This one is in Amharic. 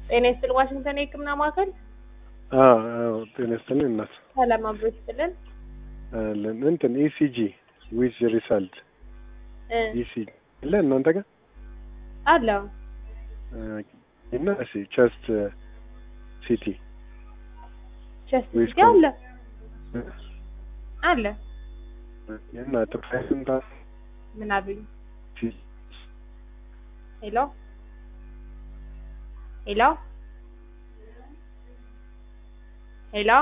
ጤና ይስጥልን ዋሽንግተን የህክምና ማዕከል አዎ አዎ ጤና ይስጥልኝ እናት ሰላም አብሮ ይስጥልን አለን እንትን ኢሲጂ ዊዝ ሪሳልት እ ኢሲጂ አለ እናንተ ጋር አለ እና እሺ ቸስት ሲቲ ቸስት ዊዝ ሲቲ አለ አለ እና ፕራይስንታ ምን አሉኝ ሄሎ ሄሎ ሄሎ